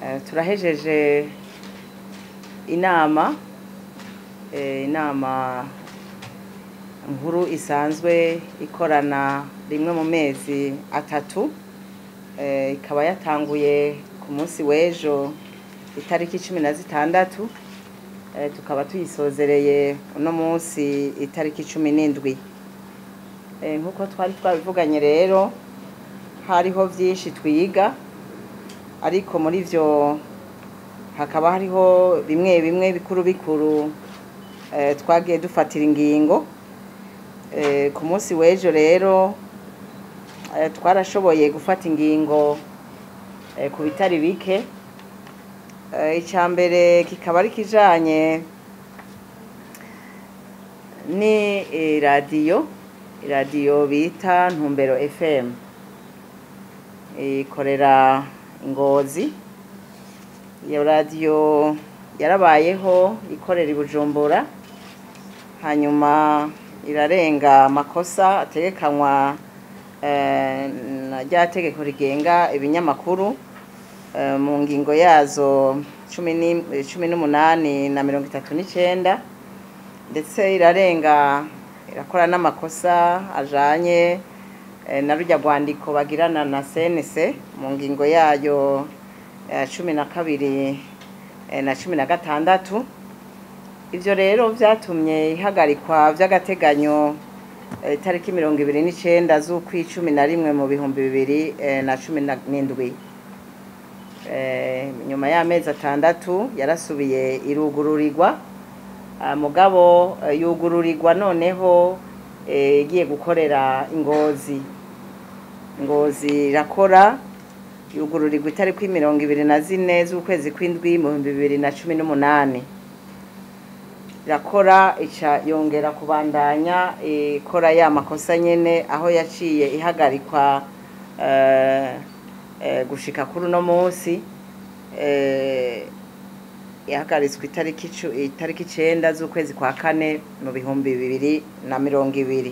Eh, turahejeje inama eh, inama nkuru isanzwe ikorana rimwe mu mezi atatu eh, ikaba yatanguye ku munsi w'ejo itariki cumi na zitandatu eh, tukaba tuyisozereye uno munsi itariki cumi n'indwi Eh, nk'uko twari twabivuganye rero hariho byinshi twiga ariko muri byo hakaba hariho bimwe bimwe bikuru bikuru eh, twagiye dufatira ingingo Eh, ku munsi w'ejo rero eh, twarashoboye gufata ingingo eh, ku bitari bike Eh, icya mbere kikaba ari kijanye ni eh, radiyo iradiyo bita ntumbero fm ikorera ingozi iyo radiyo yarabayeho ikorera i bujumbura hanyuma irarenga amakosa ategekanywa eh, na rya tegeko rigenga ibinyamakuru eh, mu ngingo yazo cumi ni- cumi n'umunani na mirongo itatu n'icenda ndetse irarenga irakora n'amakosa ajanye eh, na rujya rwandiko bagirana na CNC mu ngingo yayo ya cumi na kabiri eh, na cumi na gatandatu ivyo rero vyatumye ihagarikwa vy'agateganyo eh, itariki mirongo ibiri n'icenda z'ukwicumi na rimwe mu bihumbi bibiri eh, na cumi na- n'indwi Eh, nyuma y'amezi atandatu yarasubiye irugururirwa Ah, mugabo eh, yugururirwa noneho eh, igiye gukorera ingozi ngozi irakora yugururirwa itariki mirongo ibiri na zine z'ukwezi kw'indwi mu bihumbi bibiri na cumi n'umunani irakora ica yongera kubandanya ikora ya makosa nyene aho yaciye ihagarikwa eh, eh, gushika kuri uno munsi eh, yahagaritswe itariki icu- itariki icenda z'ukwezi kwa kane mu bihumbi bibiri na mirongo ibiri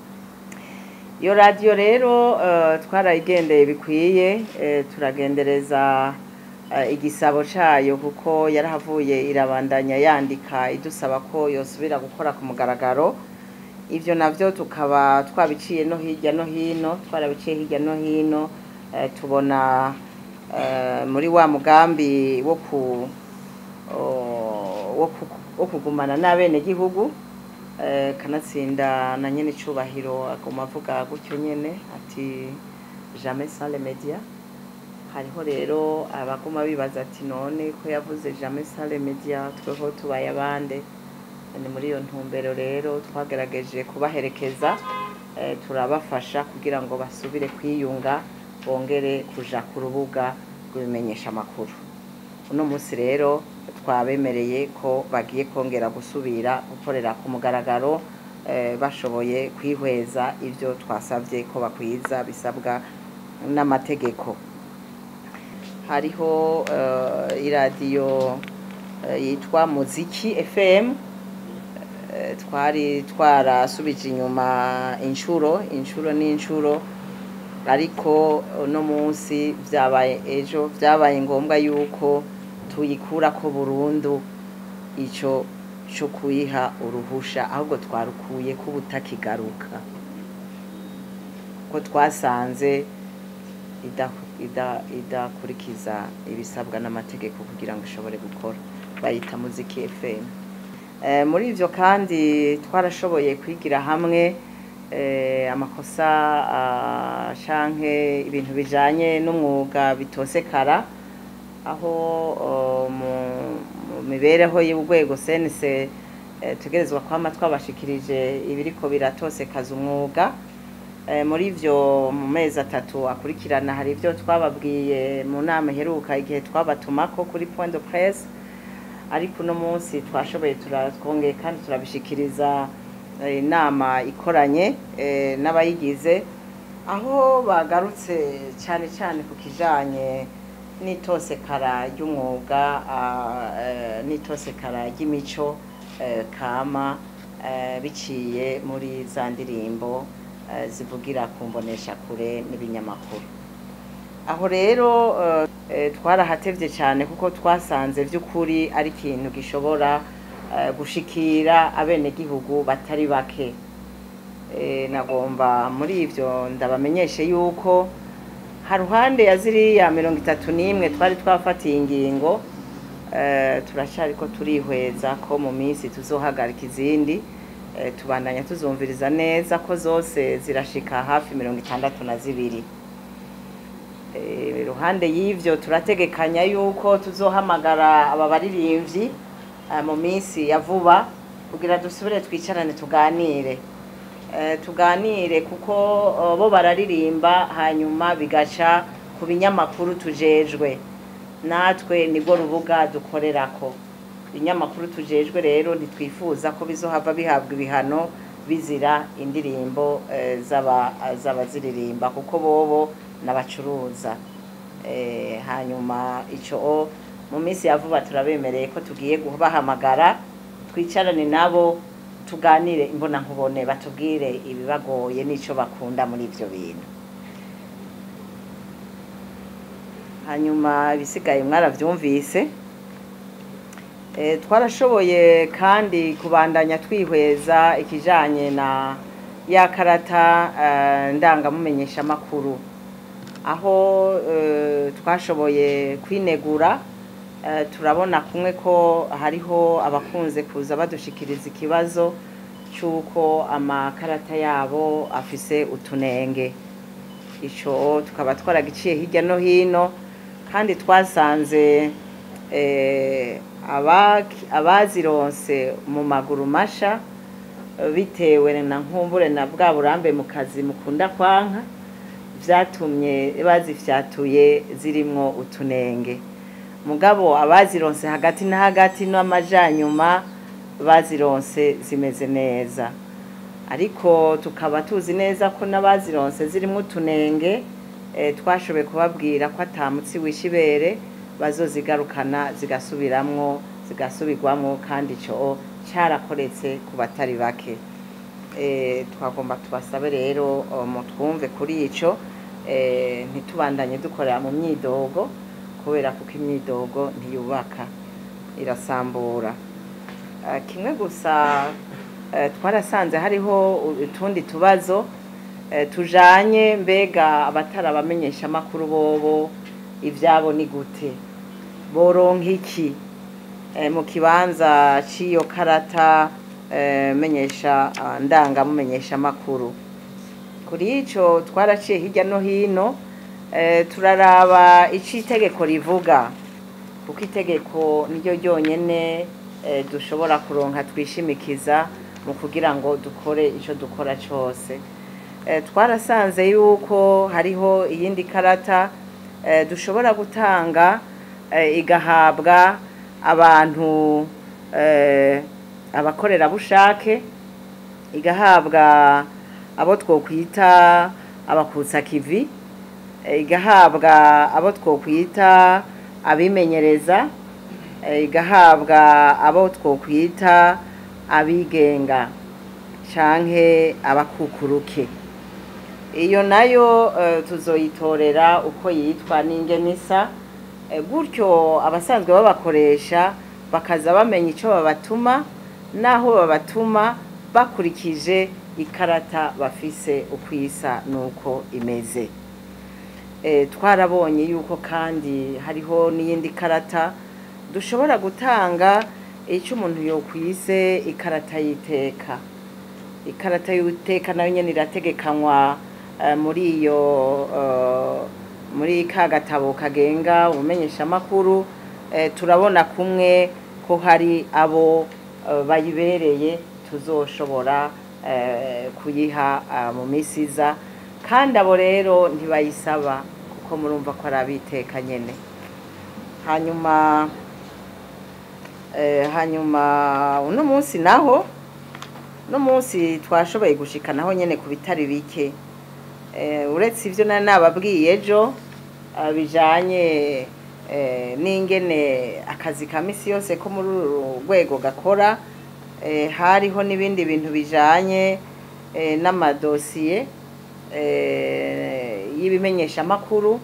iyo radiyo rero eh, twarayigendeye bikwiye eh, turagendereza eh, igisabo cayo kuko yarahavuye irabandanya yandika idusaba ko yosubira gukora ku mugaragaro ivyo navyo tukaba twabiciye no hirya no hino twarabiciye hirya no hino eh, tubona eh, muri wa mugambi wo ku o- wo ku- wo kugumana n'abenegihugu eh, kanatsinda na nyene icubahiro aguma avuga gutyo nyene ati jamais sans les médias hariho rero abaguma bibaza ati none ko yavuze jamais sans les médias tweho tubaye abande ni muri iyo ntumbero rero twagerageje kubaherekeza eh, turabafasha kugira ngo basubire kwiyunga bongere kuja ku rubuga rw'ibimenyesha amakuru uno munsi rero twabemereye ko bagiye kongera gusubira gukorera ku mugaragaro eh, bashoboye kwihweza ivyo twasavye ko bakwiza bisabwa n'amategeko hariho eh, iradiyo eh, yitwa muziki fm eh, twari twarasubije inyuma inshuro inshuro n'inshuro ariko uno munsi vyabaye ejo vyabaye ngombwa yuko tuyikurako burundu ico co kuyiha uruhusha ahubwo twarukuye ko ubutakigaruka ko twasanze ida- ida- idakurikiza ibisabwa n'amategeko kugira ngo ishobore gukora bayita muziki fm Eh, muri ivyo kandi twarashoboye kwigira hamwe eh, amakosa ah, canke ibintu bijanye n'umwuga bitosekara aho oh, mu mu mibereho y'urwego sense tugerezwa kwama twabashikirije ibiriko biratosekaza umwuga Eh, muri ivyo mu mezi atatu akurikirana hari ivyo twababwiye mu nama iheruka igihe twabatumako kuri point de presse ariko uno munsi twashoboye turatwongeye kandi turabishikiriza eh, inama ikoranye eh, n'abayigize aho bagarutse cyane cyane ku kijanye n'itosekara ry'umwuga ah, eh, n'itosekara ry'imico eh, kama eh, biciye muri za ndirimbo eh, zivugira ku mbonesha kure n'ibinyamakuru aho rero eh, twarahatevye cyane kuko twasanze by'ukuri ari ikintu gishobora eh, gushikira abenegihugu batari bake Eh, nagomba muri ivyo ndabamenyeshe yuko haruhande ya ziriya mirongo itatu n'imwe twari twafatiye ingingo eh, turacariko turihweza ko mu minsi tuzohagarika izindi eh, tubandanya tuzumviriza neza ko zose zirashika hafi mirongo itandatu na zibiri Eh, iruhande y'ivyo turategekanya yuko tuzohamagara aba baririmbyi eh, mu minsi ya vuba kugira dusubire twicarane tuganire Eh, tuganire kuko eh, bo bararirimba hanyuma bigaca ku binyamakuru tujejwe natwe nibwo rubuga dukorerako ibinyamakuru tujejwe rero ntitwifuza ko bizohava bihabwa ibihano bizira indirimbo eh, z'aba- z'abaziririmba kuko bobo n'abacuruza Eh, hanyuma ico mu minsi ya vuba turabemereye ko tugiye kubahamagara twicarane nabo tuganire imbona nkubone batubwire ibibagoye n'ico bakunda muri ivyo bintu hanyuma ibisigaye mwaravyumvise Eh, twarashoboye kandi kubandanya twihweza ikijanye na ya karata eh, ndangamumenyesha makuru aho eh, twashoboye kwinegura eh, turabona kumwe ko hariho abakunze kuza badushikiriza ikibazo c'uko amakarata yabo afise utunenge ico tukaba twaragiciye hirya no hino kandi twasanze eh, abaki- abazironse mu maguru masha eh, bitewe na nkumbure na bwa burambe mu kazi mukunda kwanka vyatumye bazifyatuye zirimwo utunenge mugabo abazironse hagati na hagati n'amajanyuma bazironse zimeze neza ariko tukaba tuzi neza ko n'abazironse zirimo utunenge eh, twashoboye kubabwira ko atamutsi wishibere bazozigarukana zigasubiramwo zigasubirwamwo kandi ico carakoretse ku batari bake Eh, twagomba tubasabe rero oh, mutwumve kuri ico eh, ntitubandanye dukorera mu myidogo kubera kuko imyidogo ntiyubaka irasambura Eh, kimwe gusa eh, twarasanze hariho utundi tubazo eh, tujanye mbega abatari abamenyeshamakuru bobo ivyabo ni gute boronka iki eh, mu kibanza c'iyo karata eh, menyesha ah, ndangamumenyesha makuru kuri ico twaraciye hirya no hino eh, turaraba ico itegeko rivuga kuko itegeko niryo ryonyene eh, dushobora kuronka twishimikiza mu kugira ngo dukore ico dukora cose eh, twarasanze yuko hariho iyindi karata eh, dushobora gutanga eh, igahabwa abantu eh, abakorerabushake igahabwa abo twokwita abakutsa kivi eh, igahabwa abo twokwita abimenyereza eh, igahabwa abo twokwita abigenga canke abakukuruke iyo nayo eh, tuzoyitorera uko yitwa n'ingenisa Eh, gutyo abasanzwe babakoresha bakaza bamenya ico babatuma naho babatuma bakurikije ikarata bafise ukwisa nuko imeze Eh, twarabonye yuko kandi hariho n'iyindi karata dushobora gutanga icyo umuntu yokwise ikarata y'iteka ikarata y'iteka nayo nyene irategekanywa eh, muri iyo eh, muri ka gatabo kagenga ubumenyeshamakuru eh, turabona kumwe ko hari abo eh, bayibereye tuzoshobora eh, kuyiha ah, mu misi iza kandi abo rero ntibayisaba kuko murumva ko ari abiteka nyene hanyuma eh, hanyuma uno munsi naho uno munsi twashoboye gushika naho nyene ku bitari bike eh, uretse ivyo nari nababwiye ejo ah, bijanye eh, n'ingene akazi ka misi yose ko muri uru rwego gakora eh, hariho n'ibindi bintu bijanye eh, n'amadosiye eh, y'ibimenyeshamakuru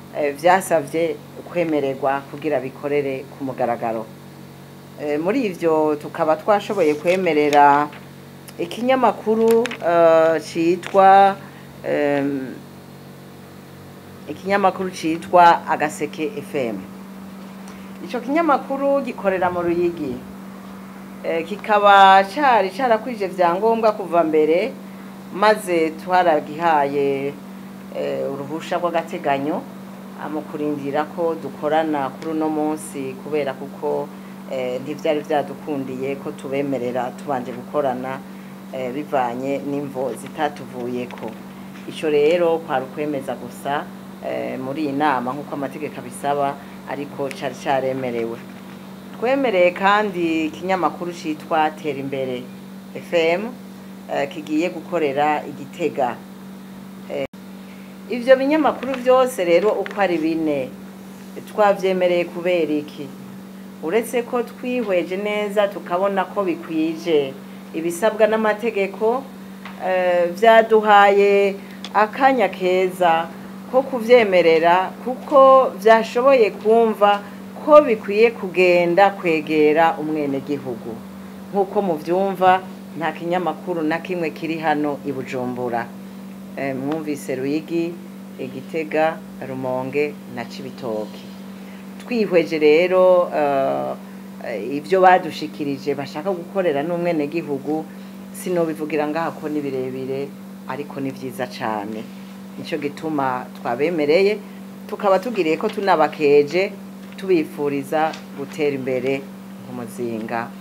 eh, vyasavye kwemererwa kugira bikorere ku mugaragaro Eh, muri ivyo tukaba twashoboye kwemerera ikinyamakuru eh, citwa em, ikinyamakuru citwa agaseke fm ico kinyamakuru gikorera mu ruyigi Eh, kikaba cari carakwije vyangombwa kuva mbere maze twaragihaye eh, uruhusha rw'agateganyo ah, mu kurindira ko dukorana kuri uno munsi kubera kuko eh, ntivyari vyadukundiye ko tubemerera tubanje gukorana eh, bivanye n'imvo zitatuvuyeko ico rero kwari ukwemeza gusa eh, muri iyi nama nk'uko amategeko abisaba ariko cari caremerewe twemereye kandi ikinyamakuru citwa tera imbere fm eh, kigiye gukorera igitega Eh, ivyo binyamakuru vyose rero uko ari bine twavyemereye kubera iki uretse ko twihweje neza tukabona ko bikwije ibisabwa n'amategeko eh, vyaduhaye akanya keza ko kuvyemerera kuko vyashoboye kumva ko bikwiye kugenda kwegera umwenegihugu nk'uko muvyumva nta kinyamakuru na kimwe kiri hano i bujumbura Eh, mwumvise ruyigi igitega rumonge na cibitoki twihweje rero eh, eh, ivyo badushikirije bashaka gukorera n'umwenegihugu sinobivugira ngaha ko ni birebire ariko ni vyiza cane nico gituma twabemereye tukaba tugiriye ko tunabakeje tubifuriza gutera imbere nk'umuzinga